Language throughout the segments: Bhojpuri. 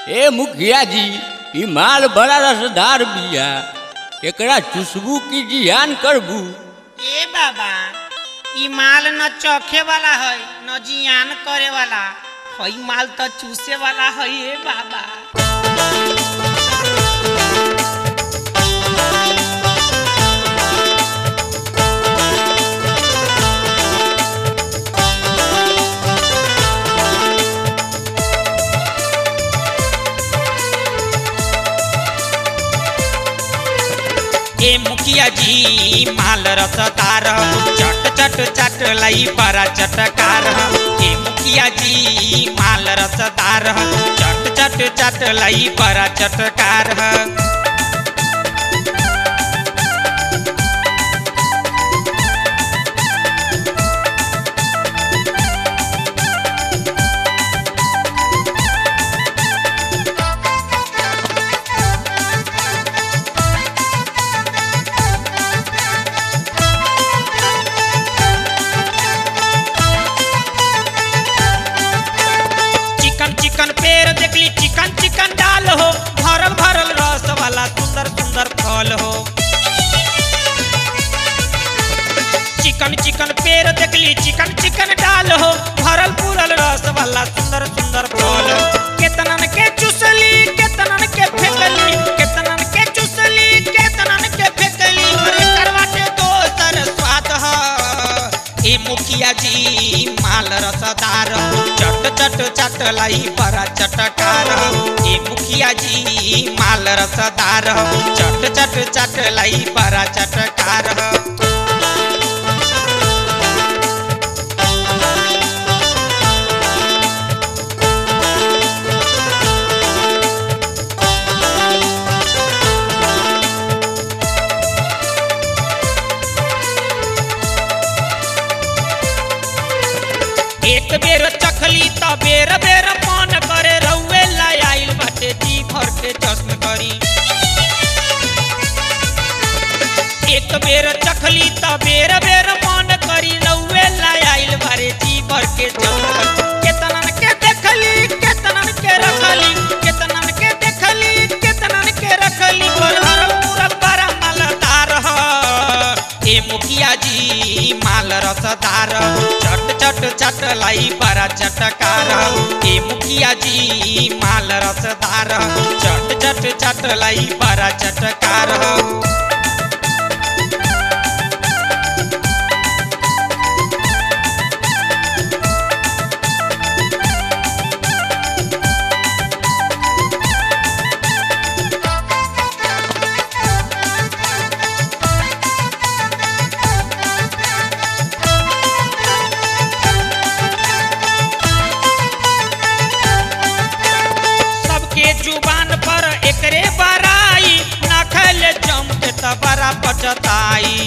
ए मुखिया जी ई माल बड़ा रसदार बिया एकरा चुसबू की जियान करबू ए बाबा ई माल न चखे वाला है न जियान करे वाला हई माल तो चूसे वाला है ए बाबा ए मुखिया जी माल रसदार चट चट चट लई बड़ा चटकार ए मुखिया जी माल रसदार चट चट चट लई बड़ा चटकार चिकन चिकन पेड़ देखली चिकन चिकन डाल हो भरल भरल रस वाला सुंदर सुंदर फल हो चिकन चिकन पेड़ देखली चिकन चिकन डाल हो भरल पूरल रस वाला सुंदर सुंदर फल हो केतनन के चुसली केतनन के फेंकली केतनन के चुसली केतनन के फेंकली अरे करवा के दोसर स्वाद ह ए मुखिया जी माल रसदार चट चट चट लाई बड़ा चटकार ए मुखिया जी माल रसदार चट चट चट लाई बड़ा चटकार एक बेर चखली त बेर बेर मन करे रउए लाई आइल बाटे जी भर के जश्न करी एक बेर चखली त बेर बेर मन करी रउए लाई आइल बारे जी भर के जश्न करी केतनन के देखली केतनन के रखली केतनन के देखली केतनन के रखली पर हरल पूरल बड़ा मालदार ह ए मुखिया जी माल रसदार चट चट चट लाई बड़ा चटकार ए मुखिया जी माल रसदार चट चट चट लाई बड़ा चटकार सबके जुबान पर एकरे बराई ना खैले जम के त बड़ा पचताई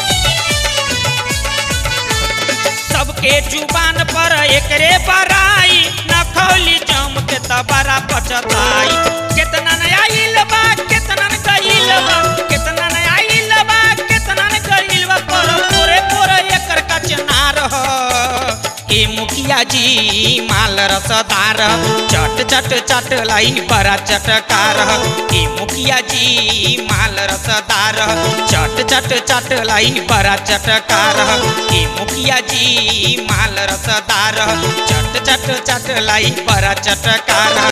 सबके जुबान पर एकरे बराई ना खौली जम के त बड़ा पचताई केतना नया आइल बा केतना न गइल बा केतना नया आइल बा केतना न गइल बा पर पूरे पूरे एकर कचनार ह ए मुखिया जी माल रसदार चट चट चट लाई बड़ा चटकार ए मुखिया जी माल रसदार चट चट चट लाई बड़ा चटकार ए मुखिया जी माल रसदार चट चट चट लाई बड़ा चटकार